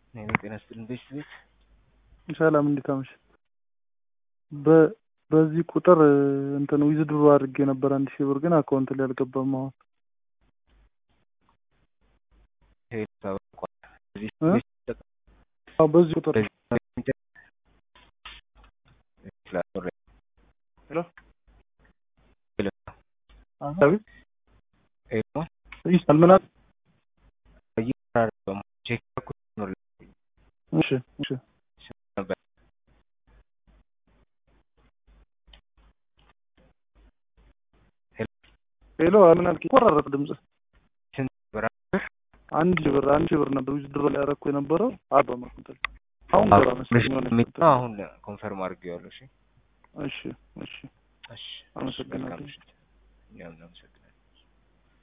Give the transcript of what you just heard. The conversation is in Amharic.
ጤና ይስጥልኝ። ቤት ቤት ሰላም እንዴት አመሽ? በዚህ ቁጥር እንትን ዊዝድሮ አድርጌ ነበር አንድ ሺህ ብር ግን አካውንት ላይ አልገባም። አሁን አዎ በዚህ ቁጥር አልምናት እሺ እሺ ሄሎ አልምናት ቆራረጥ ድምጽ አንድ ሺህ ብር አንድ ሺህ ብር ነበር ዊዝድሮ ላይ ያደረኩ የነበረው አባ ማኩንተል አሁን ገባ መስለኝ ሆነ አሁን ኮንፈርም አድርጌዋለሁ። እሺ እሺ እሺ እሺ አመሰግናለሁ። እኛም እናመሰግናለን።